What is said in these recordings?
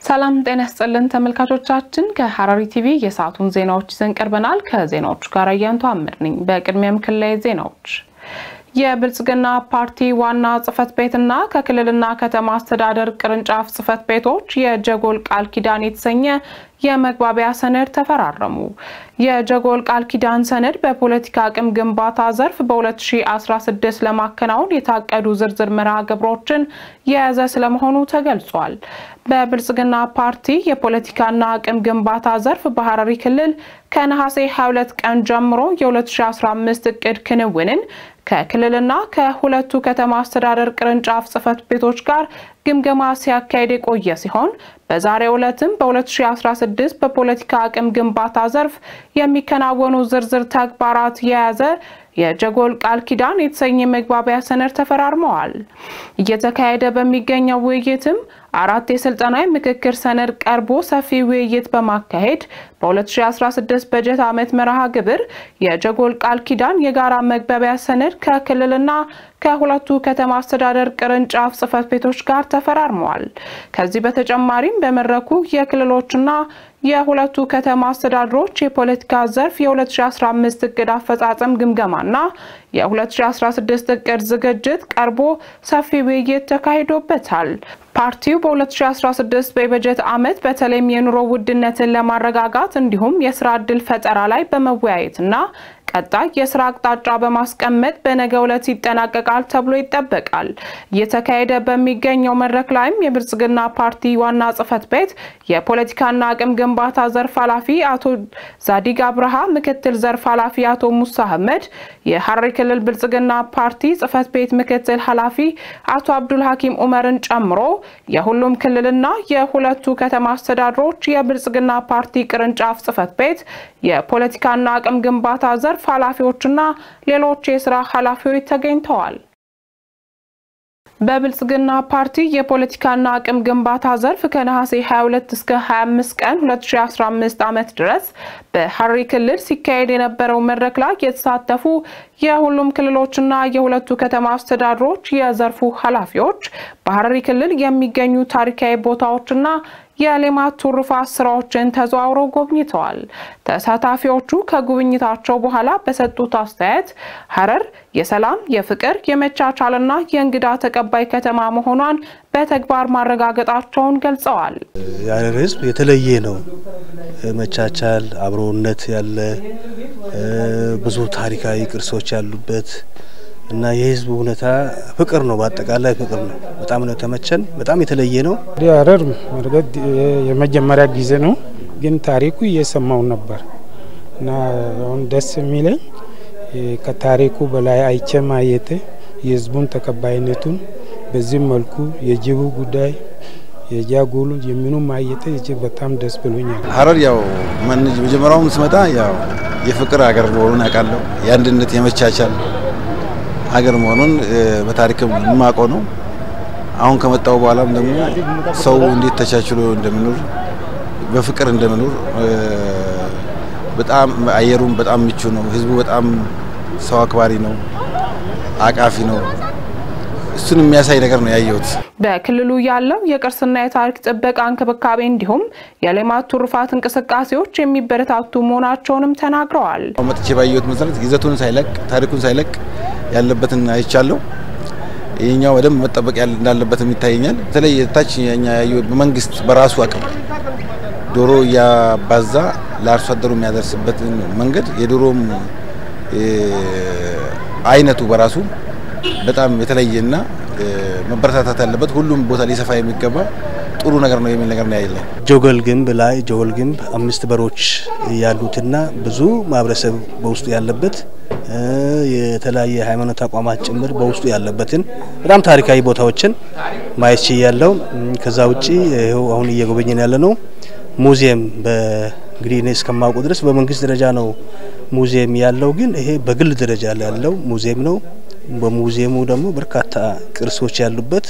ሰላም ጤና ያስጥልን ተመልካቾቻችን፣ ከሐረሪ ቲቪ የሰዓቱን ዜናዎች ይዘን ቀርበናል። ከዜናዎቹ ጋር አያንቱ አምር ነኝ። በቅድሚያም ክልላዊ ዜናዎች የብልጽግና ፓርቲ ዋና ጽህፈት ቤትና ከክልልና ከተማ አስተዳደር ቅርንጫፍ ጽህፈት ቤቶች የጀጎል ቃል ኪዳን የተሰኘ የመግባቢያ ሰነድ ተፈራረሙ። የጀጎል ቃል ኪዳን ሰነድ በፖለቲካ አቅም ግንባታ ዘርፍ በ2016 ለማከናወን የታቀዱ ዝርዝር መርሃ ግብሮችን የያዘ ስለመሆኑ ተገልጿል። በብልጽግና ፓርቲ የፖለቲካና አቅም ግንባታ ዘርፍ በሐረሪ ክልል ከነሐሴ 22 ቀን ጀምሮ የ2015 እቅድ ክንውንን ከክልልና ከሁለቱ ከተማ አስተዳደር ቅርንጫፍ ጽህፈት ቤቶች ጋር ግምገማ ሲያካሄድ የቆየ ሲሆን በዛሬው ዕለትም በ2016 በፖለቲካ አቅም ግንባታ ዘርፍ የሚከናወኑ ዝርዝር ተግባራት የያዘ የጀጎል ቃል ኪዳን የተሰኘ መግባቢያ ሰነድ ተፈራርመዋል። እየተካሄደ በሚገኘው ውይይትም አራት የስልጠና ምክክር ሰነድ ቀርቦ ሰፊ ውይይት በማካሄድ በ2016 በጀት ዓመት መርሃ ግብር የጀጎል ቃል ኪዳን የጋራ መግባቢያ ሰነድ ከክልልና ከሁለቱ ከተማ አስተዳደር ቅርንጫፍ ጽህፈት ቤቶች ጋር ተፈራርመዋል። ከዚህ በተጨማሪም በመድረኩ የክልሎችና የሁለቱ ከተማ አስተዳደሮች የፖለቲካ ዘርፍ የ2015 እቅድ አፈጻጸም ግምገማና የ2016 እቅድ ዝግጅት ቀርቦ ሰፊ ውይይት ተካሂዶበታል። ፓርቲው በ2016 በበጀት ዓመት በተለይም የኑሮ ውድነትን ለማረጋጋት እንዲሁም የስራ ዕድል ፈጠራ ላይ በመወያየትና ቀጣይ የስራ አቅጣጫ በማስቀመጥ በነገው ዕለት ይጠናቀቃል ተብሎ ይጠበቃል። እየተካሄደ በሚገኘው መድረክ ላይም የብልጽግና ፓርቲ ዋና ጽህፈት ቤት የፖለቲካና አቅም ግንባታ ዘርፍ ኃላፊ አቶ ዛዲግ አብርሃ፣ ምክትል ዘርፍ ኃላፊ አቶ ሙሳ አህመድ፣ የሐረሪ ክልል ብልጽግና ፓርቲ ጽህፈት ቤት ምክትል ኃላፊ አቶ አብዱል ሐኪም ኡመርን ጨምሮ የሁሉም ክልልና የሁለቱ ከተማ አስተዳደሮች የብልጽግና ፓርቲ ቅርንጫፍ ጽህፈት ቤት የፖለቲካና አቅም ግንባታ ዘርፍ ኃላፊዎችና ሌሎች የስራ ኃላፊዎች ተገኝተዋል። በብልጽግና ፓርቲ የፖለቲካና አቅም ግንባታ ዘርፍ ከነሐሴ 22 እስከ 25 ቀን 2015 ዓመት ድረስ በሐረሪ ክልል ሲካሄድ የነበረው መድረክ ላይ የተሳተፉ የሁሉም ክልሎችና የሁለቱ ከተማ አስተዳደሮች የዘርፉ ኃላፊዎች በሐረሪ ክልል የሚገኙ ታሪካዊ ቦታዎችና የሌማት ትሩፋት ስራዎችን ተዘዋውረው ጎብኝተዋል። ተሳታፊዎቹ ከጉብኝታቸው በኋላ በሰጡት አስተያየት ሐረር የሰላም፣ የፍቅር፣ የመቻቻልና የእንግዳ ተቀባይ ከተማ መሆኗን በተግባር ማረጋገጣቸውን ገልጸዋል። የሐረር ሕዝብ የተለየ ነው። መቻቻል፣ አብሮነት ያለ ብዙ ታሪካዊ ቅርሶች ያሉበት እና የህዝቡ ሁኔታ ፍቅር ነው። በአጠቃላይ ፍቅር ነው። በጣም ነው የተመቸን። በጣም የተለየ ነው። ሐረር መርገጥ የመጀመሪያ ጊዜ ነው፣ ግን ታሪኩ እየሰማው ነበር እና አሁን ደስ የሚለኝ ከታሪኩ በላይ አይቼ ማየቴ የህዝቡን ተቀባይነቱን በዚህ መልኩ የጅቡ ጉዳይ የጃጎሉ የሚኑ ማየቴ እጅግ በጣም ደስ ብሎኛል። ሐረር ያው መጀመሪያውም ስመጣ ያው የፍቅር ሀገር መሆኑን ያውቃለሁ። የአንድነት የመቻቻል ሀገር መሆኑን በታሪክ የማውቀው ነው። አሁን ከመጣው በኋላም ደግሞ ሰው እንዴት ተቻችሎ እንደሚኖር በፍቅር እንደሚኖር በጣም አየሩም በጣም ምቹ ነው። ህዝቡ በጣም ሰው አክባሪ ነው፣ አቃፊ ነው። እሱን የሚያሳይ ነገር ነው ያየሁት። በክልሉ ያለው የቅርስና የታሪክ ጥበቃ እንክብካቤ እንዲሁም የሌማት ትሩፋት እንቅስቃሴዎች የሚበረታቱ መሆናቸውንም ተናግረዋል። መጥቼ ባየሁት መሰረት ይዘቱን ሳይለቅ ታሪኩን ሳይለቅ ያለበትን አይቻለሁ። ይህኛው በደንብ መጠበቅ እንዳለበትም ይታየኛል። በተለይ ታች ኛ ያየሁት በመንግስት በራሱ አቅም ዶሮ እያባዛ ለአርሶ አደሩ የሚያደርስበትን መንገድ የዶሮም አይነቱ በራሱ በጣም የተለየና መበረታታት ያለበት ሁሉም ቦታ ሊሰፋ የሚገባ ጥሩ ነገር ነው የሚል ነገር ነው ያለ። ጀጎል ግንብ ላይ ጀጎል ግንብ አምስት በሮች ያሉትና ብዙ ማህበረሰብ በውስጡ ያለበት የተለያየ ሃይማኖት ተቋማት ጭምር በውስጡ ያለበትን በጣም ታሪካዊ ቦታዎችን ማየት ችያለሁ። ከዛ ውጪ ይኸው አሁን እየጎበኘን ያለ ነው ሙዚየም እንግዲህ እኔ እስከማውቁ ድረስ በመንግስት ደረጃ ነው ሙዚየም ያለው፣ ግን ይሄ በግል ደረጃ ያለው ሙዚየም ነው። በሙዚየሙ ደግሞ በርካታ ቅርሶች ያሉበት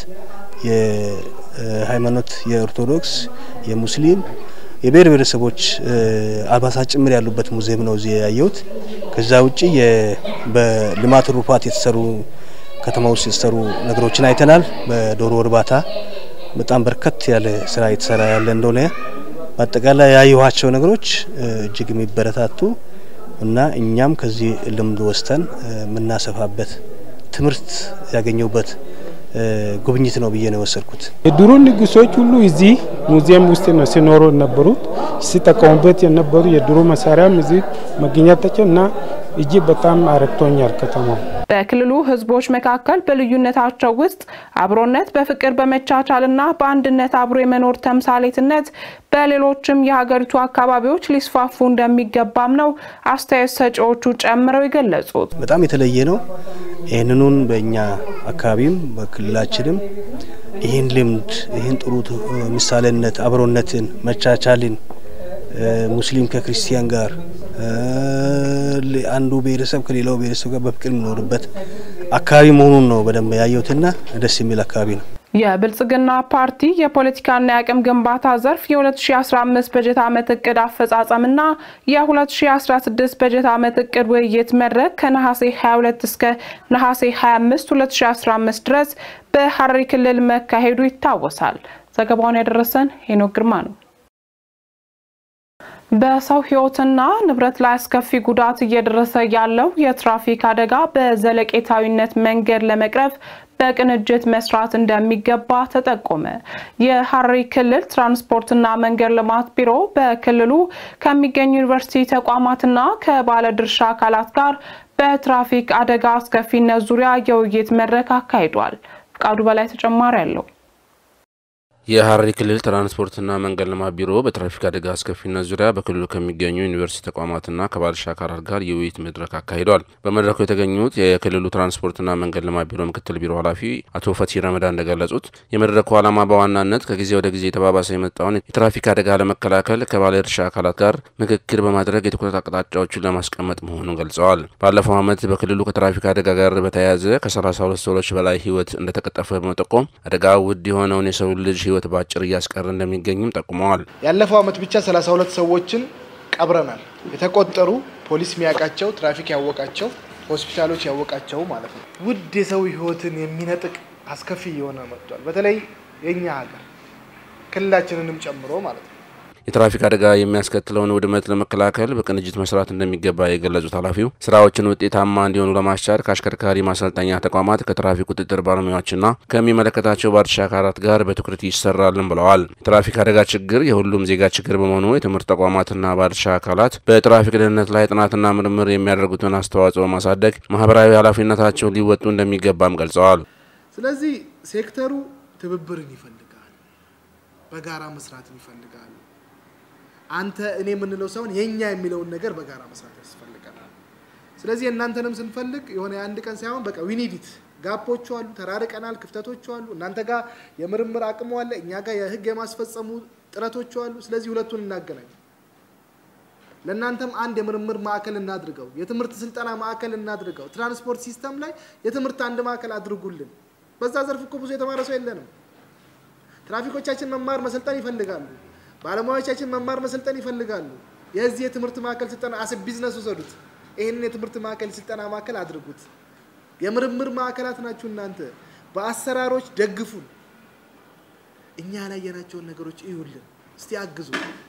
የሃይማኖት የኦርቶዶክስ፣ የሙስሊም፣ የብሔር ብሔረሰቦች አልባሳት ጭምር ያሉበት ሙዚየም ነው እዚህ ያየሁት። ከዛ ውጭ በልማት ትሩፋት የተሰሩ ከተማ ውስጥ የተሰሩ ነገሮችን አይተናል። በዶሮ እርባታ በጣም በርከት ያለ ስራ የተሰራ ያለ እንደሆነ በአጠቃላይ ያየኋቸው ነገሮች እጅግ የሚበረታቱ እና እኛም ከዚህ ልምድ ወስተን የምናሰፋበት ትምህርት ያገኘውበት ጉብኝት ነው ብዬ ነው የወሰድኩት። የድሮ ንጉሶች ሁሉ እዚህ ሙዚየም ውስጥ ነው ሲኖሩ የነበሩት ሲጠቀሙበት የነበሩ የድሮ መሳሪያም እዚህ መገኘታቸው እና እጅግ በጣም አረክቶኛል ከተማው። በክልሉ ህዝቦች መካከል በልዩነታቸው ውስጥ አብሮነት በፍቅር በመቻቻልና በአንድነት አብሮ የመኖር ተምሳሌትነት በሌሎችም የሀገሪቱ አካባቢዎች ሊስፋፉ እንደሚገባም ነው አስተያየት ሰጪዎቹ ጨምረው የገለጹት። በጣም የተለየ ነው። ይህንኑን በእኛ አካባቢም በክልላችንም ይህን ልምድ ይህን ጥሩ ምሳሌነት፣ አብሮነትን፣ መቻቻልን ሙስሊም ከክርስቲያን ጋር አንዱ ብሔረሰብ ከሌላው ብሔረሰብ ጋር በፍቅር የሚኖርበት አካባቢ መሆኑን ነው በደንብ ያየሁትና ደስ የሚል አካባቢ ነው። የብልጽግና ፓርቲ የፖለቲካና የአቅም ግንባታ ዘርፍ የ2015 በጀት ዓመት እቅድ አፈጻጸምና የ2016 በጀት ዓመት እቅድ ውይይት መድረክ ከነሐሴ 22 እስከ ነሐሴ 25 2015 ድረስ በሐረሪ ክልል መካሄዱ ይታወሳል። ዘገባውን ያደረሰን ሄኖክ ግርማ ነው። በሰው ሕይወትና ንብረት ላይ አስከፊ ጉዳት እየደረሰ ያለው የትራፊክ አደጋ በዘለቄታዊነት መንገድ ለመቅረፍ በቅንጅት መስራት እንደሚገባ ተጠቆመ። የሐረሪ ክልል ትራንስፖርትና መንገድ ልማት ቢሮ በክልሉ ከሚገኙ ዩኒቨርሲቲ ተቋማትና ከባለድርሻ አካላት ጋር በትራፊክ አደጋ አስከፊነት ዙሪያ የውይይት መድረክ አካሂዷል። ፍቃዱ በላይ ተጨማሪ አለው። የሐረሪ ክልል ትራንስፖርትና መንገድ ልማት ቢሮ በትራፊክ አደጋ አስከፊነት ዙሪያ በክልሉ ከሚገኙ ዩኒቨርሲቲ ተቋማትና ከባለድርሻ አካላት ጋር የውይይት መድረክ አካሂዷል። በመድረኩ የተገኙት የክልሉ ትራንስፖርትና መንገድ ልማት ቢሮ ምክትል ቢሮ ኃላፊ አቶ ፈቲ ረመዳን እንደገለጹት የመድረኩ ዓላማ በዋናነት ከጊዜ ወደ ጊዜ የተባባሰ የመጣውን የትራፊክ አደጋ ለመከላከል ከባለድርሻ አካላት ጋር ምክክር በማድረግ የትኩረት አቅጣጫዎችን ለማስቀመጥ መሆኑን ገልጸዋል። ባለፈው ዓመት በክልሉ ከትራፊክ አደጋ ጋር በተያያዘ ከ32 ሰዎች በላይ ሕይወት እንደተቀጠፈ በመጠቆም አደጋ ውድ የሆነውን የሰው ልጅ ህይወት በአጭር እያስቀረ እንደሚገኝም ጠቁመዋል። ያለፈው ዓመት ብቻ 32 ሰዎችን ቀብረናል። የተቆጠሩ ፖሊስ የሚያውቃቸው ትራፊክ ያወቃቸው ሆስፒታሎች ያወቃቸው ማለት ነው። ውድ የሰው ህይወትን የሚነጥቅ አስከፊ እየሆነ መጥቷል። በተለይ የእኛ ሀገር ክልላችንንም ጨምሮ ማለት ነው። የትራፊክ አደጋ የሚያስከትለውን ውድመት ለመከላከል በቅንጅት መስራት እንደሚገባ የገለጹት ኃላፊው ስራዎችን ውጤታማ እንዲሆኑ ለማስቻል ከአሽከርካሪ ማሰልጠኛ ተቋማት ከትራፊክ ቁጥጥር ባለሙያዎችና ከሚመለከታቸው ባለድርሻ አካላት ጋር በትኩረት ይሰራልን ብለዋል። የትራፊክ አደጋ ችግር የሁሉም ዜጋ ችግር በመሆኑ የትምህርት ተቋማትና ባለድርሻ አካላት በትራፊክ ደህንነት ላይ ጥናትና ምርምር የሚያደርጉትን አስተዋጽኦ ማሳደግ ማህበራዊ ኃላፊነታቸውን ሊወጡ እንደሚገባም ገልጸዋል። ስለዚህ ሴክተሩ ትብብርን ይፈልጋል፣ በጋራ መስራትን ይፈልጋል። አንተ እኔ የምንለው ሳይሆን የኛ የሚለውን ነገር በጋራ መስራት ያስፈልገናል። ስለዚህ እናንተንም ስንፈልግ የሆነ የአንድ ቀን ሳይሆን በቃ ዊኒዲት ጋፖቹ አሉ፣ ተራርቀናል፣ ክፍተቶቹ አሉ። እናንተ ጋር የምርምር አቅሙ አለ፣ እኛ ጋር የህግ የማስፈጸሙ ጥረቶቹ አሉ። ስለዚህ ሁለቱን እናገናኝ። ለእናንተም አንድ የምርምር ማዕከል እናድርገው፣ የትምህርት ስልጠና ማዕከል እናድርገው። ትራንስፖርት ሲስተም ላይ የትምህርት አንድ ማዕከል አድርጉልን። በዛ ዘርፍ እኮ ብዙ የተማረ ሰው የለንም። ትራፊኮቻችን መማር መሰልጠን ይፈልጋሉ። ባለሙያዎቻችን መማር መሰልጠን ይፈልጋሉ። የዚህ የትምህርት ማዕከል ስልጠና አስ ቢዝነስ ውሰዱት። ይህንን የትምህርት ማዕከል ስልጠና ማዕከል አድርጉት። የምርምር ማዕከላት ናችሁ እናንተ። በአሰራሮች ደግፉን። እኛ ያላየናቸውን ነገሮች እዩልን፣ እስቲ አግዙ።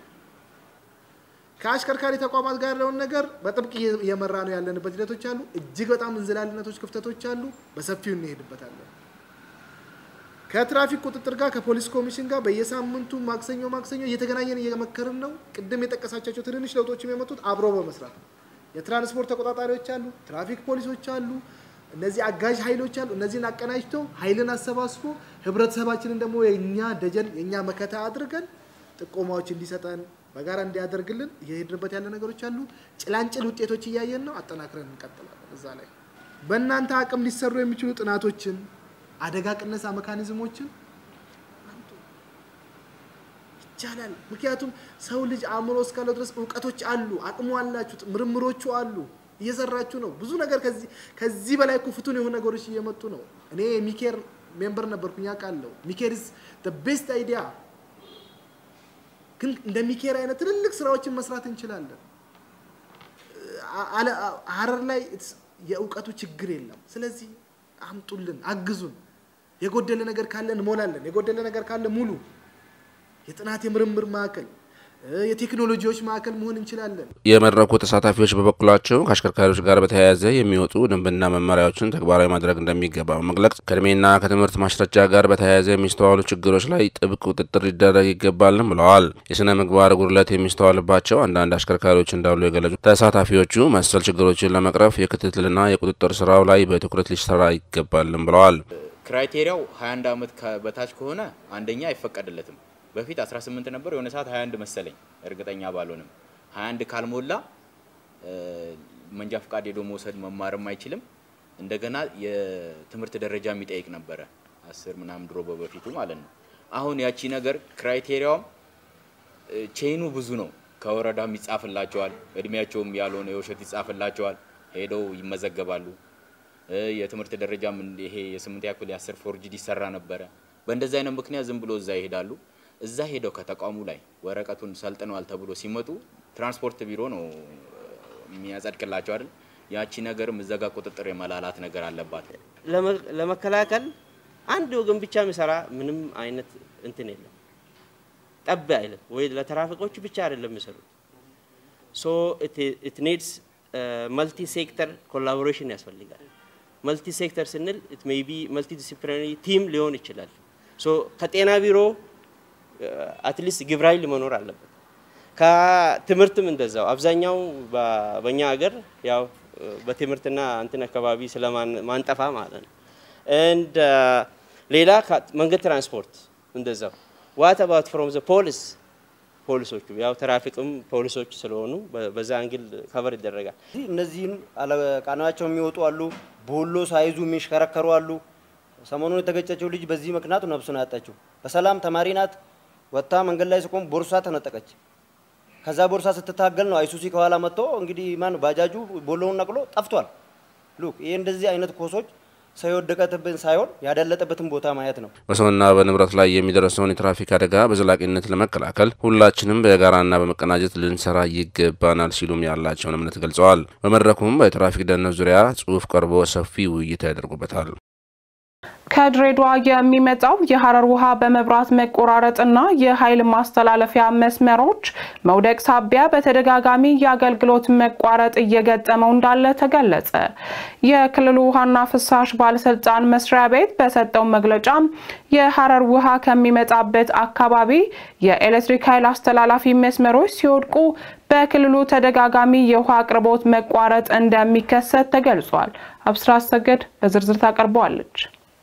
ከአሽከርካሪ ተቋማት ጋር ያለውን ነገር በጥብቅ እየመራ ነው ያለንበት ሂደቶች አሉ። እጅግ በጣም እንዝላልነቶች፣ ክፍተቶች አሉ። በሰፊው እንሄድበታለን። ከትራፊክ ቁጥጥር ጋር ከፖሊስ ኮሚሽን ጋር በየሳምንቱ ማክሰኞ ማክሰኞ እየተገናኘን እየመከርን ነው። ቅድም የጠቀሳቻቸው ትንንሽ ለውጦችም የመጡት አብሮ በመስራት ነው። የትራንስፖርት ተቆጣጣሪዎች አሉ፣ ትራፊክ ፖሊሶች አሉ፣ እነዚህ አጋዥ ኃይሎች አሉ። እነዚህን አቀናጅቶ ኃይልን አሰባስቦ ህብረተሰባችንን ደግሞ የእኛ ደጀን የእኛ መከታ አድርገን ጥቆማዎች እንዲሰጠን በጋራ እንዲያደርግልን እየሄድንበት ያለ ነገሮች አሉ። ጭላንጭል ውጤቶች እያየን ነው። አጠናክረን እንቀጥላለን። እዛ ላይ በእናንተ አቅም ሊሰሩ የሚችሉ ጥናቶችን አደጋ ቅነሳ መካኒዝሞችን ይቻላል። ምክንያቱም ሰው ልጅ አእምሮ እስካለው ድረስ እውቀቶች አሉ፣ አቅሙ አላችሁ፣ ምርምሮቹ አሉ፣ እየሰራችሁ ነው። ብዙ ነገር ከዚህ በላይ እኮ ፍቱን የሆኑ ነገሮች እየመጡ ነው። እኔ ሚኬር ሜምበር ነበርኩኝ አውቃለሁ። ሚኬር ኢዝ ዘ ቤስት አይዲያ። ግን እንደ ሚኬር አይነት ትልልቅ ስራዎችን መስራት እንችላለን። ሀረር ላይ የእውቀቱ ችግር የለም። ስለዚህ አምጡልን፣ አግዙን። የጎደለ ነገር ካለ እንሞላለን። የጎደለ ነገር ካለ ሙሉ። የጥናት የምርምር ማዕከል የቴክኖሎጂዎች ማዕከል መሆን እንችላለን። የመድረኩ ተሳታፊዎች በበኩላቸው ከአሽከርካሪዎች ጋር በተያያዘ የሚወጡ ደንብና መመሪያዎችን ተግባራዊ ማድረግ እንደሚገባ በመግለጽ ከእድሜና ከትምህርት ማስረጃ ጋር በተያያዘ የሚስተዋሉ ችግሮች ላይ ጥብቅ ቁጥጥር ሊደረግ ይገባልም ብለዋል። የስነ ምግባር ጉድለት የሚስተዋልባቸው አንዳንድ አሽከርካሪዎች እንዳሉ የገለጹ ተሳታፊዎቹ መሰል ችግሮችን ለመቅረፍ የክትትልና የቁጥጥር ስራው ላይ በትኩረት ሊሰራ ይገባልም ብለዋል። ክራይቴሪያው 21 ዓመት በታች ከሆነ አንደኛ አይፈቀድለትም። በፊት 18 ነበር፣ የሆነ ሰዓት 21 መሰለኝ፣ እርግጠኛ ባልሆንም 21 ካልሞላ መንጃ ፈቃድ ሄዶ መውሰድ መማርም አይችልም። እንደገና የትምህርት ደረጃ የሚጠይቅ ነበረ፣ አስር ምናምን ድሮ በበፊቱ ማለት ነው። አሁን ያቺ ነገር ክራይቴሪያውም ቼኑ ብዙ ነው። ከወረዳም ይጻፍላቸዋል፣ እድሜያቸውም ያልሆነ የውሸት ይጻፍላቸዋል፣ ሄደው ይመዘገባሉ። የትምህርት ደረጃም ይሄ የስምንተኛ ክፍል የአስር ፎርጅድ ይሰራ ነበረ። በእንደዚህ አይነት ምክንያት ዝም ብሎ እዛ ይሄዳሉ። እዛ ሄደው ከተቋሙ ላይ ወረቀቱን ሰልጥነዋል ተብሎ ሲመጡ ትራንስፖርት ቢሮ ነው የሚያጸድቅላቸው አይደል? ያቺ ነገርም እዛ ጋር ቁጥጥር የመላላት ነገር አለባት። ለመከላከል አንድ ወገን ብቻ የሚሰራ ምንም አይነት እንትን የለም፣ ጠብ አይልም ወይ ለትራፊኮቹ ብቻ አይደለም የሚሰሩት። ሶ ኢት ኒድስ መልቲ ሴክተር ኮላቦሬሽን ያስፈልጋል። መልቲ ሴክተር ስንል ኢት ሜይ ቢ መልቲ ዲሲፕሊናሪ ቲም ሊሆን ይችላል። ሶ ከጤና ቢሮ አትሊስት ግብረ ኃይል መኖር አለበት። ከትምህርትም እንደዛው አብዛኛው በእኛ ሀገር ያው በትምህርትና እንትን አካባቢ ስለማንጠፋ ማለት ነው። እንድ ሌላ መንገድ ትራንስፖርት እንደዛው ዋት አባውት ፍሮም ዘ ፖሊስ ፖሊሶቹ ያው ትራፊክም ፖሊሶች ስለሆኑ በዛ አንግል ከቨር ይደረጋል። እነዚህን አለቃናቸው የሚወጡ አሉ፣ ቦሎ ሳይዙ የሚሽከረከሩ አሉ። ሰሞኑን የተገጨችው ልጅ በዚህ ምክንያት ነፍሱን ያጣችው በሰላም ተማሪ ናት። ወጥታ መንገድ ላይ ስቆም ቦርሳ ተነጠቀች። ከዛ ቦርሳ ስትታገል ነው አይሱሲ ከኋላ መጥቶ እንግዲህ ማን ባጃጁ ቦሎውን ነቅሎ ጠፍቷል። ሉክ ይሄ እንደዚህ አይነት ኮሶች ሰው የወደቀትብን ሳይሆን ያዳለጠበትን ቦታ ማየት ነው። በሰውና በንብረት ላይ የሚደርሰውን የትራፊክ አደጋ በዘላቂነት ለመከላከል ሁላችንም በጋራና በመቀናጀት ልንሰራ ይገባናል ሲሉም ያላቸውን እምነት ገልጸዋል። በመድረኩም በትራፊክ ደህንነት ዙሪያ ጽሑፍ ቀርቦ ሰፊ ውይይት ያደርጉበታል። ከድሬዳዋ የሚመጣው የሀረር ውሃ በመብራት መቆራረጥና የኃይል ማስተላለፊያ መስመሮች መውደቅ ሳቢያ በተደጋጋሚ የአገልግሎት መቋረጥ እየገጠመው እንዳለ ተገለጸ። የክልሉ ውሃና ፍሳሽ ባለስልጣን መስሪያ ቤት በሰጠው መግለጫ የሀረር ውሃ ከሚመጣበት አካባቢ የኤሌክትሪክ ኃይል አስተላላፊ መስመሮች ሲወድቁ በክልሉ ተደጋጋሚ የውሃ አቅርቦት መቋረጥ እንደሚከሰት ተገልጿል። አብስራ አሰገድ በዝርዝር ታቀርበዋለች።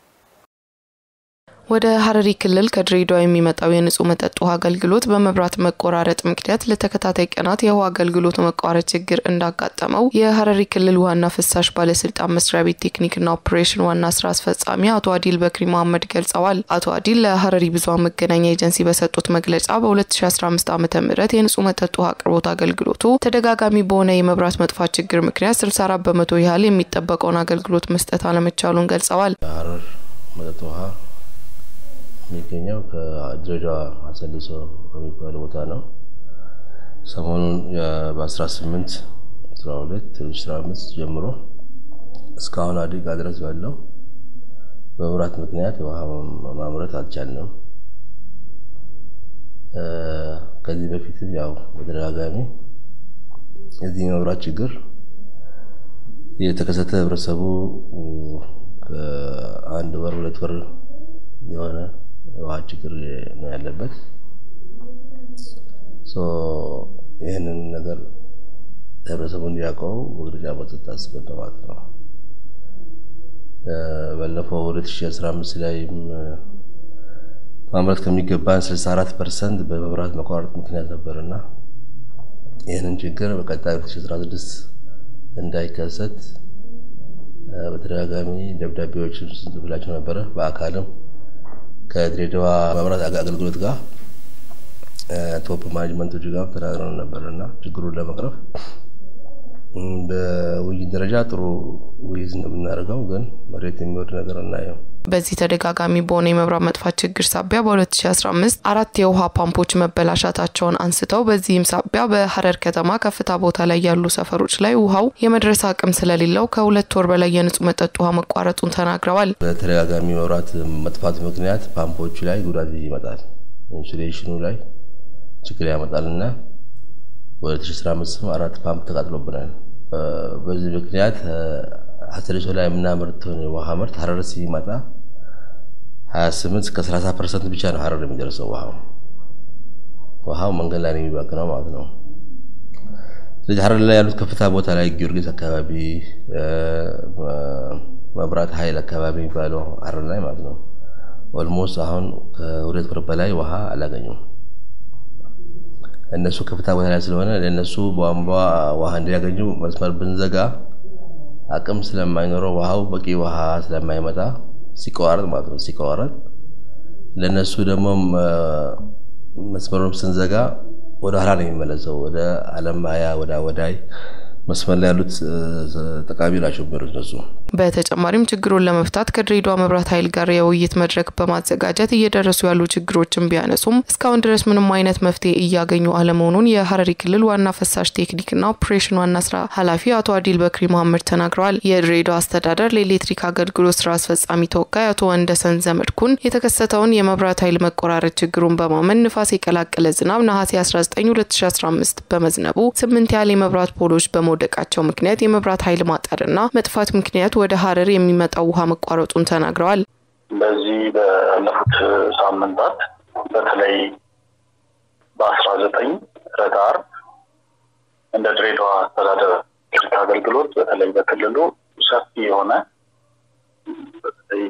ወደ ሀረሪ ክልል ከድሬዳዋ የሚመጣው የንጹህ መጠጥ ውሃ አገልግሎት በመብራት መቆራረጥ ምክንያት ለተከታታይ ቀናት የውሃ አገልግሎት መቋረጥ ችግር እንዳጋጠመው የሀረሪ ክልል ውሃና ፍሳሽ ባለስልጣን መስሪያ ቤት ቴክኒክና ኦፕሬሽን ዋና ስራ አስፈጻሚ አቶ አዲል በክሪ መሀመድ ገልጸዋል። አቶ አዲል ለሀረሪ ብዙኃን መገናኛ ኤጀንሲ በሰጡት መግለጫ በ2015 ዓ ም የንጹህ መጠጥ ውሃ አቅርቦት አገልግሎቱ ተደጋጋሚ በሆነ የመብራት መጥፋት ችግር ምክንያት 64 በመቶ ያህል የሚጠበቀውን አገልግሎት መስጠት አለመቻሉን ገልጸዋል። የሀረር መጠጥ ውሃ የሚገኘው ከድሬዳዋ አሰሊሶ ከሚባለው ቦታ ነው። ሰሞኑን በ18 12 15 ጀምሮ እስካሁን አደጋ ድረስ ባለው በመብራት ምክንያት ውሃ ማምረት አልቻልንም። ከዚህ በፊትም ያው በተደጋጋሚ የዚህ የመብራት ችግር የተከሰተ ህብረተሰቡ ከአንድ ወር ሁለት ወር የሆነ የውሃ ችግር ነው ያለበት። ይህንን ነገር ህብረተሰቡ እንዲያውቀው መግለጫ መስጠት አስበን ነው ማለት ነው። ባለፈው 2015 ላይም ማምረት ከሚገባን 64 ፐርሰንት በመብራት መቋረጥ ምክንያት ነበርና ይህንን ችግር በቀጣይ 2016 እንዳይከሰት በተደጋጋሚ ደብዳቤዎችን ስንጽፍላቸው ነበረ። በአካልም ከድሬዳዋ መብራት አገልግሎት ጋር ቶፕ ማኔጅመንቶች ጋር ተናግረን ነበር እና ችግሩን ለመቅረፍ በውይይት ደረጃ ጥሩ ውይይት እንደምናደርገው ግን መሬት የሚወርድ ነገር እናየው። በዚህ ተደጋጋሚ በሆነ የመብራት መጥፋት ችግር ሳቢያ በ2015 አራት የውሃ ፓምፖች መበላሻታቸውን አንስተው በዚህም ሳቢያ በሀረር ከተማ ከፍታ ቦታ ላይ ያሉ ሰፈሮች ላይ ውሃው የመድረስ አቅም ስለሌለው ከሁለት ወር በላይ የንጹህ መጠጥ ውሃ መቋረጡን ተናግረዋል። በተደጋጋሚ መብራት መጥፋት ምክንያት ፓምፖቹ ላይ ጉዳት ይመጣል፣ ኢንሱሌሽኑ ላይ ችግር ያመጣልና ወደ 2015 አራት ፓምፕ ተቃጥሎብናል። በዚህ ምክንያት ሀሰሪሶ ላይ የምናመርተውን የውሃ ምርት ሀረር ሲመጣ 28 እስከ 30 ፐርሰንት ብቻ ነው ሀረር የሚደርሰው ውሃው ውሃው መንገድ ላይ ነው የሚባክነው ማለት ነው። ስለዚህ ሀረር ላይ ያሉት ከፍታ ቦታ ላይ ጊዮርጊስ አካባቢ መብራት ኃይል አካባቢ የሚባለው ሀረር ላይ ማለት ነው ኦልሞስት አሁን ከሁለት ወር በላይ ውሃ አላገኙም። እነሱ ከፍታ ቦታ ላይ ስለሆነ ለእነሱ ቧንቧ ውሃ እንዲያገኙ መስመር ብንዘጋ አቅም ስለማይኖረው ውሃው በቂ ውሃ ስለማይመጣ ሲቋረጥ ማለት ነው ሲቋረጥ ለእነሱ ደግሞ መስመሩን ስንዘጋ ወደ ኋላ ነው የሚመለሰው ወደ አለማያ ወደ አወዳይ መስመር ላይ ያሉት ጠቃሚ ናቸው የሚሆኑት እነሱ። በተጨማሪም ችግሩን ለመፍታት ከድሬዳዋ መብራት ኃይል ጋር የውይይት መድረክ በማዘጋጀት እየደረሱ ያሉ ችግሮችን ቢያነሱም እስካሁን ድረስ ምንም አይነት መፍትሄ እያገኙ አለመሆኑን የሀረሪ ክልል ዋና ፈሳሽ ቴክኒክና ኦፕሬሽን ዋና ስራ ኃላፊ አቶ አዲል በክሪ መሀመድ ተናግረዋል። የድሬዳዋ አስተዳደር ለኤሌክትሪክ አገልግሎት ስራ አስፈጻሚ ተወካይ አቶ ወንደሰን ዘመድኩን የተከሰተውን የመብራት ኃይል መቆራረጥ ችግሩን በማመን ንፋስ የቀላቀለ ዝናብ ነሐሴ 19 2015 በመዝነቡ ስምንት ያህል የመብራት ፖሎች በመውደቃቸው ምክንያት የመብራት ኃይል ማጠርና መጥፋት ምክንያት ወደ ሀረር የሚመጣው ውሃ መቋረጡን ተናግረዋል። በዚህ ባለፉት ሳምንታት በተለይ በአስራ ዘጠኝ ህዳር እንደ ድሬዳዋ አስተዳደር ኤሌክትሪክ አገልግሎት በተለይ በክልሉ ሰፊ የሆነ በተለይ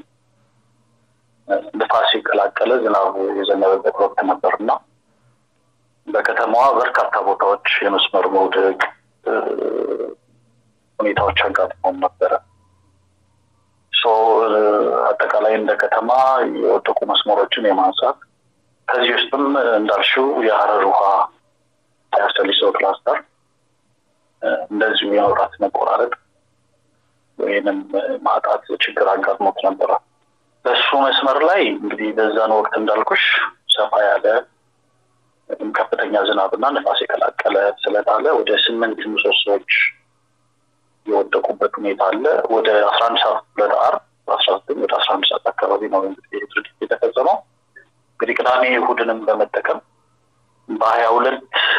ንፋስ የቀላቀለ ዝናብ የዘነበበት ወቅት ነበርና በከተማዋ በርካታ ቦታዎች የመስመር መውደቅ ሁኔታዎች አጋጥመውን ነበረ። አጠቃላይ እንደ ከተማ የወደቁ መስመሮችን የማንሳት ከዚህ ውስጥም እንዳልሽው የሀረር ውሃ ያሰሊሶ ክላስተር እንደዚሁ የመብራት መቆራረጥ ወይንም ማጣት ችግር አጋጥሞት ነበረ። በሱ መስመር ላይ እንግዲህ በዛን ወቅት እንዳልኩሽ ሰፋ ያለ ከፍተኛ ዝናብና ንፋስ የቀላቀለ ስለጣለ ወደ ስምንት ምሰሶዎች የወደቁበት ሁኔታ አለ። ወደ አስራ አንድ ሰዓት ሁለት አር አስራ ዘጠኝ ወደ አስራ አንድ ሰዓት አካባቢ ነው እንግዲህ ድርጊት የተፈጸመው። እንግዲህ ቅዳሜ እሁድንም በመጠቀም በሀያ ሁለት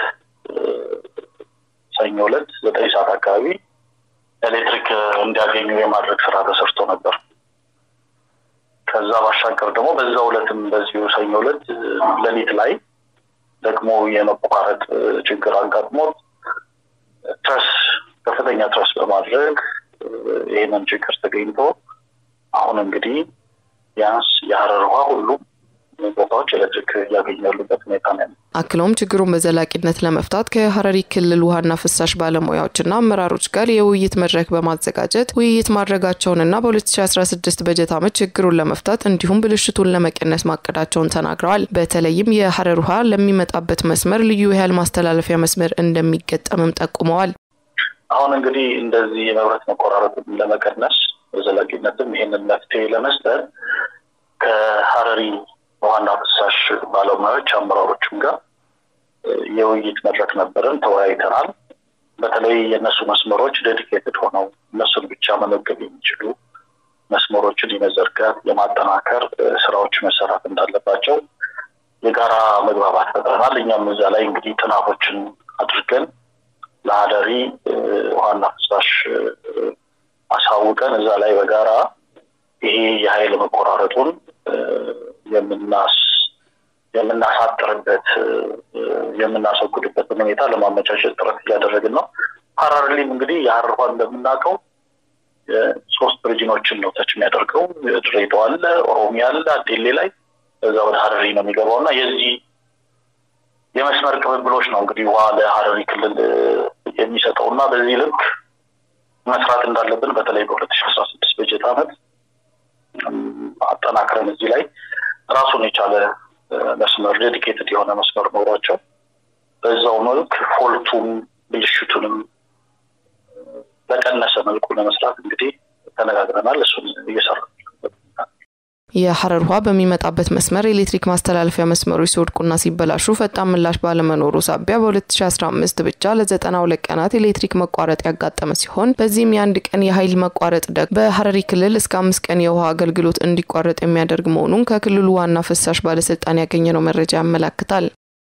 ሰኞ ሁለት ዘጠኝ ሰዓት አካባቢ ኤሌክትሪክ እንዲያገኙ የማድረግ ስራ ተሰርቶ ነበር። ከዛ ባሻገር ደግሞ በዛ ሁለትም በዚሁ ሰኞ ሁለት ሌሊት ላይ ደግሞ የመቋረጥ ችግር አጋጥሞት ትረስ ከፍተኛ ትረስ በማድረግ ይህንን ችግር ተገኝቶ አሁን እንግዲህ ቢያንስ የሀረር ውሃ ሁሉም ቦታዎች ኤሌክትሪክ እያገኙ ያሉበት ሁኔታ ነው። አክለውም ችግሩን በዘላቂነት ለመፍታት ከሀረሪ ክልል ውሃና ፍሳሽ ባለሙያዎችና አመራሮች ጋር የውይይት መድረክ በማዘጋጀት ውይይት ማድረጋቸውንና በ2016 በጀት ዓመት ችግሩን ለመፍታት እንዲሁም ብልሽቱን ለመቀነስ ማቀዳቸውን ተናግረዋል። በተለይም የሀረር ውሃ ለሚመጣበት መስመር ልዩ የኃይል ማስተላለፊያ መስመር እንደሚገጠምም ጠቁመዋል። አሁን እንግዲህ እንደዚህ የመብራት መቆራረጥን ለመቀነስ በዘላቂነትም ይህንን መፍትሄ ለመስጠት ከሀረሪ ዋና ፍሳሽ ባለሙያዎች አመራሮችም ጋር የውይይት መድረክ ነበረን፣ ተወያይተናል። በተለይ የእነሱ መስመሮች ዴዲኬትድ ሆነው እነሱን ብቻ መመገብ የሚችሉ መስመሮችን የመዘርጋት የማጠናከር ስራዎች መሰራት እንዳለባቸው የጋራ መግባባት ፈጥረናል። እኛም እዛ ላይ እንግዲህ ጥናቶችን አድርገን ለሀረሪ ዋና ፍሳሽ አሳውቀን እዛ ላይ በጋራ ይሄ የኃይል መቆራረጡን የምናስ የምናሳጥርበት የምናስወግድበትን ሁኔታ ለማመቻቸት ጥረት እያደረግን ነው። ሀረሪም እንግዲህ የሀረር ውሃ እንደምናውቀው ሶስት ሪጅኖችን ነው ተች የሚያደርገው። ድሬዳዋ አለ፣ ኦሮሚያ አለ፣ አዴሌ ላይ እዛ ወደ ሀረሪ ነው የሚገባው እና የዚህ የመስመር ቅብብሎች ነው እንግዲህ ውሃ ለሀረሪ ክልል የሚሰጠው እና በዚህ ልክ መስራት እንዳለብን በተለይ በሁለት ሺ አስራ ስድስት በጀት ዓመት አጠናክረን እዚህ ላይ ራሱን የቻለ መስመር ዴዲኬትድ የሆነ መስመር ኖሯቸው በዛው መልክ ፎልቱም ብልሽቱንም በቀነሰ መልኩ ለመስራት እንግዲህ ተነጋግረናል። እሱን እየሰራ የሀረር ውሃ በሚመጣበት መስመር የኤሌክትሪክ ማስተላለፊያ መስመሮች ሲወድቁና ሲበላሹ ፈጣን ምላሽ ባለመኖሩ ሳቢያ በ2015 ብቻ ለ92 ቀናት ኤሌክትሪክ መቋረጥ ያጋጠመ ሲሆን በዚህም የአንድ ቀን የኃይል መቋረጥ ደግሞ በሀረሪ ክልል እስከ አምስት ቀን የውሃ አገልግሎት እንዲቋረጥ የሚያደርግ መሆኑን ከክልሉ ዋና ፍሳሽ ባለስልጣን ያገኘነው መረጃ ያመላክታል።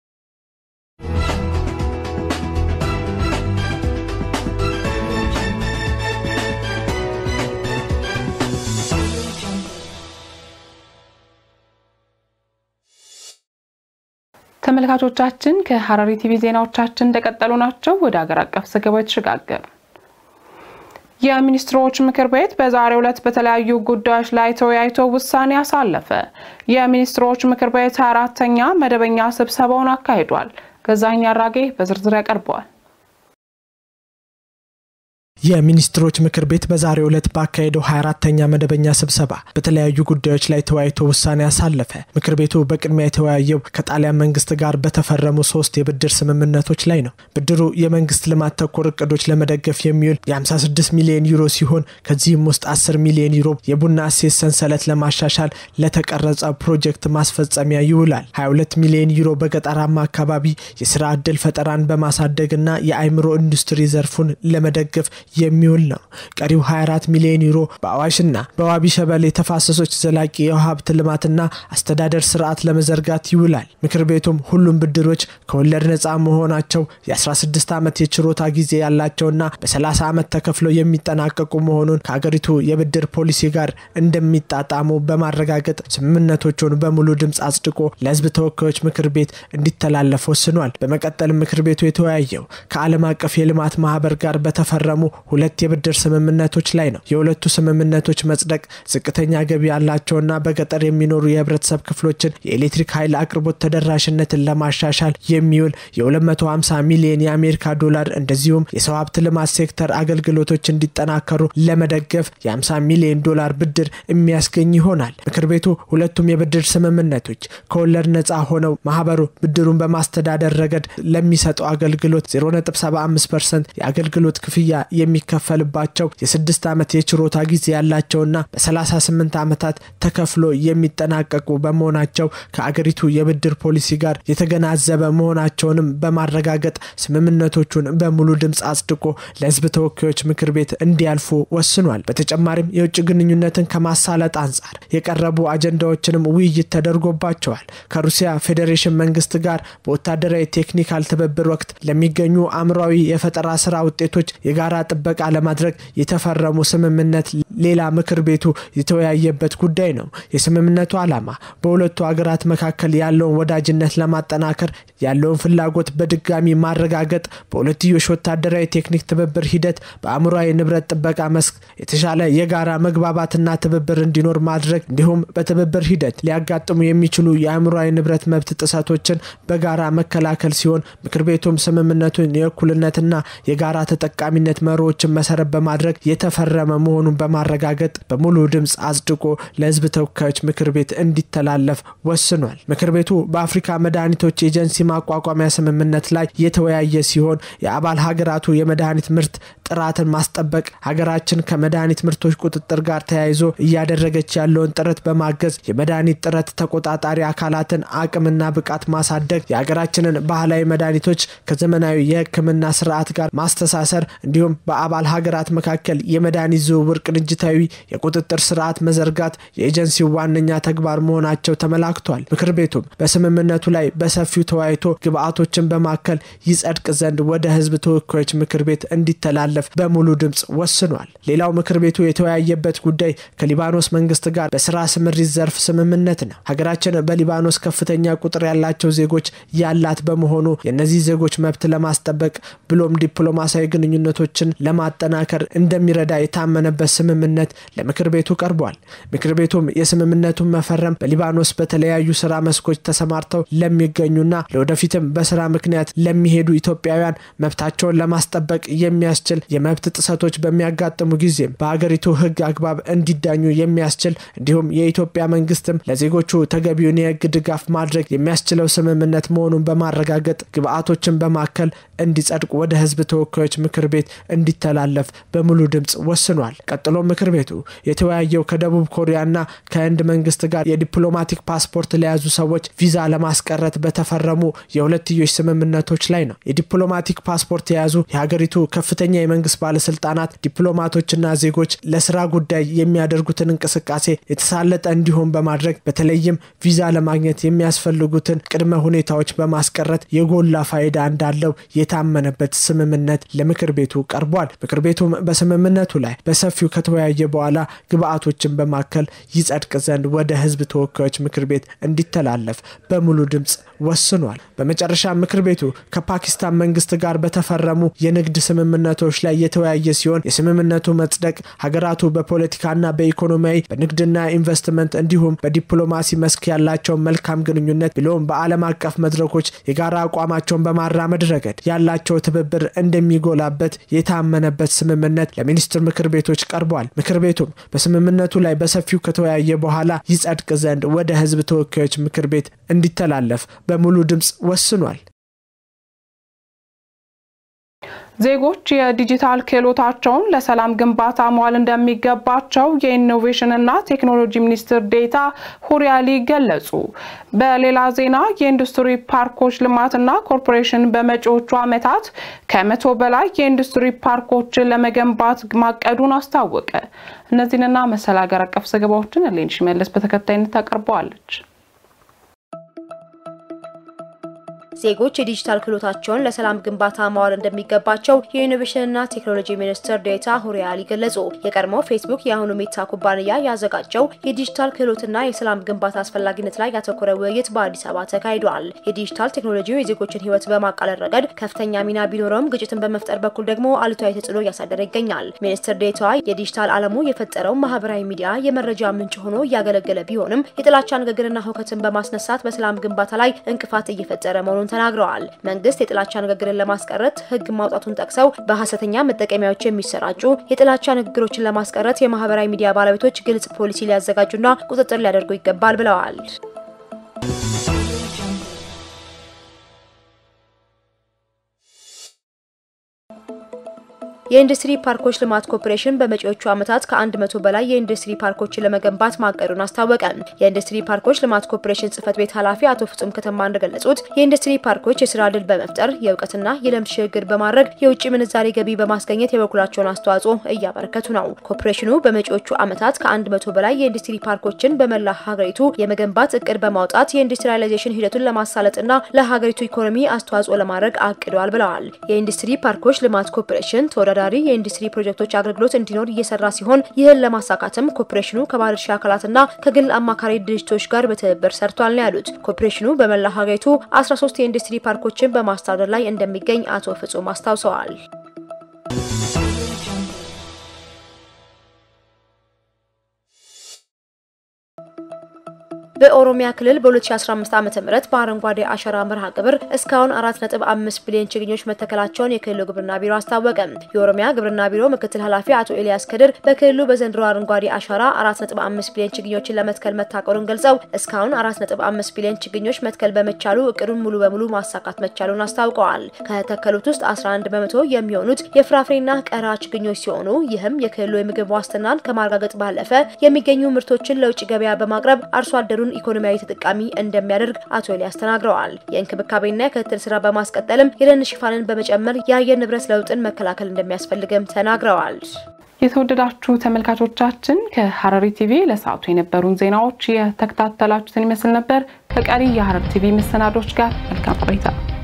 ተመልካቾቻችን ከሀረሪ ቲቪ ዜናዎቻችን እንደቀጠሉ ናቸው። ወደ ሀገር አቀፍ ዘገባዎች ተሸጋገር። የሚኒስትሮች ምክር ቤት በዛሬው ዕለት በተለያዩ ጉዳዮች ላይ ተወያይቶ ውሳኔ አሳለፈ። የሚኒስትሮች ምክር ቤት አራተኛ መደበኛ ስብሰባውን አካሂዷል። ገዛኸኝ አራጌ በዝርዝር ያቀርበዋል። የሚኒስትሮች ምክር ቤት በዛሬው ዕለት ባካሄደው 24ተኛ መደበኛ ስብሰባ በተለያዩ ጉዳዮች ላይ ተወያይቶ ውሳኔ አሳለፈ። ምክር ቤቱ በቅድሚያ የተወያየው ከጣሊያን መንግስት ጋር በተፈረሙ ሶስት የብድር ስምምነቶች ላይ ነው። ብድሩ የመንግስት ልማት ተኮር እቅዶች ለመደገፍ የሚውል የ56 ሚሊዮን ዩሮ ሲሆን ከዚህም ውስጥ 10 ሚሊዮን ዩሮ የቡና እሴት ሰንሰለት ለማሻሻል ለተቀረጸ ፕሮጀክት ማስፈጸሚያ ይውላል። 22 ሚሊዮን ዩሮ በገጠራማ አካባቢ የስራ ዕድል ፈጠራን በማሳደግና የአእምሮ ኢንዱስትሪ ዘርፉን ለመደገፍ የሚውል ነው። ቀሪው 24 ሚሊዮን ዩሮ በአዋሽና በዋቢ ሸበሌ ተፋሰሶች ዘላቂ የውሃ ሀብት ልማትና አስተዳደር ስርዓት ለመዘርጋት ይውላል። ምክር ቤቱም ሁሉም ብድሮች ከወለድ ነፃ መሆናቸው የ16 ዓመት የችሮታ ጊዜ ያላቸውና በ30 ዓመት ተከፍለው የሚጠናቀቁ መሆኑን ከአገሪቱ የብድር ፖሊሲ ጋር እንደሚጣጣሙ በማረጋገጥ ስምምነቶቹን በሙሉ ድምፅ አጽድቆ ለሕዝብ ተወካዮች ምክር ቤት እንዲተላለፍ ወስኗል። በመቀጠልም ምክር ቤቱ የተወያየው ከዓለም አቀፍ የልማት ማህበር ጋር በተፈረሙ ሁለት የብድር ስምምነቶች ላይ ነው። የሁለቱ ስምምነቶች መጽደቅ ዝቅተኛ ገቢ ያላቸውና በገጠር የሚኖሩ የህብረተሰብ ክፍሎችን የኤሌክትሪክ ኃይል አቅርቦት ተደራሽነትን ለማሻሻል የሚውል የ250 ሚሊዮን የአሜሪካ ዶላር እንደዚሁም የሰው ሀብት ልማት ሴክተር አገልግሎቶች እንዲጠናከሩ ለመደገፍ የ50 ሚሊዮን ዶላር ብድር የሚያስገኝ ይሆናል። ምክር ቤቱ ሁለቱም የብድር ስምምነቶች ከወለድ ነፃ ሆነው ማህበሩ ብድሩን በማስተዳደር ረገድ ለሚሰጠው አገልግሎት 0.75 ፐርሰንት የአገልግሎት ክፍያ የሚከፈልባቸው የስድስት ዓመት የችሮታ ጊዜ ያላቸውና በ38 ዓመታት ተከፍሎ የሚጠናቀቁ በመሆናቸው ከአገሪቱ የብድር ፖሊሲ ጋር የተገናዘበ መሆናቸውንም በማረጋገጥ ስምምነቶቹን በሙሉ ድምፅ አጽድቆ ለህዝብ ተወካዮች ምክር ቤት እንዲያልፉ ወስኗል። በተጨማሪም የውጭ ግንኙነትን ከማሳለጥ አንጻር የቀረቡ አጀንዳዎችንም ውይይት ተደርጎባቸዋል። ከሩሲያ ፌዴሬሽን መንግስት ጋር በወታደራዊ ቴክኒካል ትብብር ወቅት ለሚገኙ አእምሯዊ የፈጠራ ስራ ውጤቶች የጋራ ጥበቃ ለማድረግ የተፈረሙ ስምምነት ሌላ ምክር ቤቱ የተወያየበት ጉዳይ ነው። የስምምነቱ ዓላማ በሁለቱ ሀገራት መካከል ያለውን ወዳጅነት ለማጠናከር ያለውን ፍላጎት በድጋሚ ማረጋገጥ፣ በሁለትዮሽ ወታደራዊ ቴክኒክ ትብብር ሂደት በአእምሯዊ ንብረት ጥበቃ መስክ የተሻለ የጋራ መግባባትና ትብብር እንዲኖር ማድረግ እንዲሁም በትብብር ሂደት ሊያጋጥሙ የሚችሉ የአእምሯዊ ንብረት መብት ጥሰቶችን በጋራ መከላከል ሲሆን ምክር ቤቱም ስምምነቱን የእኩልነትና የጋራ ተጠቃሚነት መሪዎችን መሰረት በማድረግ የተፈረመ መሆኑን በማረጋገጥ በሙሉ ድምፅ አጽድቆ ለሕዝብ ተወካዮች ምክር ቤት እንዲተላለፍ ወስኗል። ምክር ቤቱ በአፍሪካ መድኃኒቶች ኤጀንሲ ማቋቋሚያ ስምምነት ላይ የተወያየ ሲሆን የአባል ሀገራቱ የመድኃኒት ምርት ጥራትን ማስጠበቅ ሀገራችን ከመድኃኒት ምርቶች ቁጥጥር ጋር ተያይዞ እያደረገች ያለውን ጥረት በማገዝ የመድኃኒት ጥረት ተቆጣጣሪ አካላትን አቅምና ብቃት ማሳደግ፣ የሀገራችንን ባህላዊ መድኃኒቶች ከዘመናዊ የሕክምና ስርዓት ጋር ማስተሳሰር እንዲሁም በአባል ሀገራት መካከል የመድኃኒት ዝውውር ቅንጅታዊ የቁጥጥር ስርዓት መዘርጋት የኤጀንሲው ዋነኛ ተግባር መሆናቸው ተመላክቷል። ምክር ቤቱም በስምምነቱ ላይ በሰፊው ተወያይቶ ግብአቶችን በማከል ይጸድቅ ዘንድ ወደ ህዝብ ተወካዮች ምክር ቤት እንዲተላለፍ በሙሉ ድምፅ ወስኗል። ሌላው ምክር ቤቱ የተወያየበት ጉዳይ ከሊባኖስ መንግስት ጋር በስራ ስምሪት ዘርፍ ስምምነት ነው። ሀገራችን በሊባኖስ ከፍተኛ ቁጥር ያላቸው ዜጎች ያላት በመሆኑ የእነዚህ ዜጎች መብት ለማስጠበቅ ብሎም ዲፕሎማሲያዊ ግንኙነቶችን ለማጠናከር እንደሚረዳ የታመነበት ስምምነት ለምክር ቤቱ ቀርቧል። ምክር ቤቱም የስምምነቱን መፈረም በሊባኖስ በተለያዩ ስራ መስኮች ተሰማርተው ለሚገኙና ለወደፊትም በስራ ምክንያት ለሚሄዱ ኢትዮጵያውያን መብታቸውን ለማስጠበቅ የሚያስችል የመብት ጥሰቶች በሚያጋጥሙ ጊዜም በሀገሪቱ ሕግ አግባብ እንዲዳኙ የሚያስችል እንዲሁም የኢትዮጵያ መንግስትም ለዜጎቹ ተገቢውን የሕግ ድጋፍ ማድረግ የሚያስችለው ስምምነት መሆኑን በማረጋገጥ ግብአቶችን በማከል እንዲጸድቅ ወደ ህዝብ ተወካዮች ምክር ቤት እንዲተላለፍ በሙሉ ድምፅ ወስኗል። ቀጥሎ ምክር ቤቱ የተወያየው ከደቡብ ኮሪያና ከህንድ መንግስት ጋር የዲፕሎማቲክ ፓስፖርት ለያዙ ሰዎች ቪዛ ለማስቀረት በተፈረሙ የሁለትዮሽ ስምምነቶች ላይ ነው። የዲፕሎማቲክ ፓስፖርት የያዙ የሀገሪቱ ከፍተኛ የመንግስት ባለስልጣናት፣ ዲፕሎማቶችና ዜጎች ለስራ ጉዳይ የሚያደርጉትን እንቅስቃሴ የተሳለጠ እንዲሆን በማድረግ በተለይም ቪዛ ለማግኘት የሚያስፈልጉትን ቅድመ ሁኔታዎች በማስቀረት የጎላ ፋይዳ እንዳለው የታመነበት ስምምነት ለምክር ቤቱ ቀርቧል። ምክር ቤቱም በስምምነቱ ላይ በሰፊው ከተወያየ በኋላ ግብአቶችን በማከል ይጸድቅ ዘንድ ወደ ህዝብ ተወካዮች ምክር ቤት እንዲተላለፍ በሙሉ ድምፅ ወስኗል። በመጨረሻ ምክር ቤቱ ከፓኪስታን መንግስት ጋር በተፈረሙ የንግድ ስምምነቶች ላይ የተወያየ ሲሆን የስምምነቱ መጽደቅ ሀገራቱ በፖለቲካና በኢኮኖሚያዊ በንግድና ኢንቨስትመንት እንዲሁም በዲፕሎማሲ መስክ ያላቸውን መልካም ግንኙነት ብሎም በዓለም አቀፍ መድረኮች የጋራ አቋማቸውን በማራመድ ረገድ ያላቸው ትብብር እንደሚጎላበት የታመነበት ስምምነት ለሚኒስትር ምክር ቤቶች ቀርቧል። ምክር ቤቱም በስምምነቱ ላይ በሰፊው ከተወያየ በኋላ ይጸድቅ ዘንድ ወደ ህዝብ ተወካዮች ምክር ቤት እንዲተላለፍ በሙሉ ድምፅ ወስኗል። ዜጎች የዲጂታል ክህሎታቸውን ለሰላም ግንባታ መዋል እንደሚገባቸው የኢኖቬሽንና ቴክኖሎጂ ሚኒስትር ዴኤታ ሁሪያሊ ገለጹ። በሌላ ዜና የኢንዱስትሪ ፓርኮች ልማትና ኮርፖሬሽን በመጪዎቹ ዓመታት ከመቶ በላይ የኢንዱስትሪ ፓርኮችን ለመገንባት ማቀዱን አስታወቀ። እነዚህንና መሰል ሀገር አቀፍ ዘገባዎችን ሌንሽ መለስ በተከታይነት ታቀርበዋለች። ዜጎች የዲጂታል ክህሎታቸውን ለሰላም ግንባታ ማዋል እንደሚገባቸው የኢኖቬሽንና ቴክኖሎጂ ሚኒስትር ዴኤታ ሁሪያሊ ገለጹ። የቀድሞ ፌስቡክ የአሁኑ ሜታ ኩባንያ ያዘጋጀው የዲጂታል ክህሎትና የሰላም ግንባታ አስፈላጊነት ላይ ያተኮረ ውይይት በአዲስ አበባ ተካሂዷል። የዲጂታል ቴክኖሎጂው የዜጎችን ሕይወት በማቃለል ረገድ ከፍተኛ ሚና ቢኖረውም ግጭትን በመፍጠር በኩል ደግሞ አሉታዊ ተጽዕኖ እያሳደረ ይገኛል። ሚኒስትር ዴኤታዋ የዲጂታል ዓለሙ የፈጠረው ማህበራዊ ሚዲያ የመረጃ ምንጭ ሆኖ እያገለገለ ቢሆንም የጥላቻ ንግግርና ሁከትን በማስነሳት በሰላም ግንባታ ላይ እንቅፋት እየፈጠረ መሆኑን ተናግረዋል። መንግስት የጥላቻ ንግግርን ለማስቀረት ህግ ማውጣቱን ጠቅሰው በሀሰተኛ መጠቀሚያዎች የሚሰራጩ የጥላቻ ንግግሮችን ለማስቀረት የማህበራዊ ሚዲያ ባለቤቶች ግልጽ ፖሊሲ ሊያዘጋጁና ቁጥጥር ሊያደርጉ ይገባል ብለዋል። የኢንዱስትሪ ፓርኮች ልማት ኮርፖሬሽን በመጪዎቹ ዓመታት ከአንድ መቶ በላይ የኢንዱስትሪ ፓርኮችን ለመገንባት ማቀዱን አስታወቀ። የኢንዱስትሪ ፓርኮች ልማት ኮርፖሬሽን ጽህፈት ቤት ኃላፊ አቶ ፍጹም ከተማ እንደገለጹት የኢንዱስትሪ ፓርኮች የስራ ዕድል በመፍጠር የእውቀትና የልምድ ሽግግር በማድረግ የውጭ ምንዛሬ ገቢ በማስገኘት የበኩላቸውን አስተዋጽኦ እያበረከቱ ነው። ኮርፖሬሽኑ በመጪዎቹ ዓመታት ከአንድ መቶ በላይ የኢንዱስትሪ ፓርኮችን በመላ ሀገሪቱ የመገንባት እቅድ በማውጣት የኢንዱስትሪያላይዜሽን ሂደቱን ለማሳለጥና ለሀገሪቱ ኢኮኖሚ አስተዋጽኦ ለማድረግ አቅደዋል ብለዋል። የኢንዱስትሪ ፓርኮች ልማት ኮርፖሬሽን ተወዳዳሪ የኢንዱስትሪ ፕሮጀክቶች አገልግሎት እንዲኖር እየሰራ ሲሆን ይህን ለማሳካትም ኮርፖሬሽኑ ከባለድርሻ አካላትና ከግል አማካሪ ድርጅቶች ጋር በትብብር ሰርቷል ነው ያሉት። ኮርፖሬሽኑ በመላ ሀገሪቱ 13 የኢንዱስትሪ ፓርኮችን በማስተዳደር ላይ እንደሚገኝ አቶ ፍጹም አስታውሰዋል። በኦሮሚያ ክልል በ2015 ዓ.ም በአረንጓዴ አሻራ መርሃ ግብር እስካሁን 4.5 ቢሊዮን ችግኞች መተከላቸውን የክልሉ ግብርና ቢሮ አስታወቀ። የኦሮሚያ ግብርና ቢሮ ምክትል ኃላፊ አቶ ኤልያስ ከድር በክልሉ በዘንድሮ አረንጓዴ አሻራ 4.5 ቢሊዮን ችግኞችን ለመትከል መታቀሩን ገልጸው እስካሁን 4.5 ቢሊዮን ችግኞች መትከል በመቻሉ እቅዱን ሙሉ በሙሉ ማሳካት መቻሉን አስታውቀዋል። ከተተከሉት ውስጥ 11 በመቶ የሚሆኑት የፍራፍሬና ቀራ ችግኞች ሲሆኑ ይህም የክልሉ የምግብ ዋስትናን ከማረጋገጥ ባለፈ የሚገኙ ምርቶችን ለውጭ ገበያ በማቅረብ አርሶ አደሩ ኢኮኖሚያዊ ተጠቃሚ እንደሚያደርግ አቶ ኤልያስ ተናግረዋል። የእንክብካቤና የክትትል ስራ በማስቀጠልም የደን ሽፋንን በመጨመር የአየር ንብረት ለውጥን መከላከል እንደሚያስፈልግም ተናግረዋል። የተወደዳችሁ ተመልካቾቻችን ከሐረሪ ቲቪ ለሰዓቱ የነበሩን ዜናዎች የተከታተላችሁትን ይመስል ነበር። ከቀሪ የሐረሪ ቲቪ መሰናዶች ጋር መልካም ቆይታ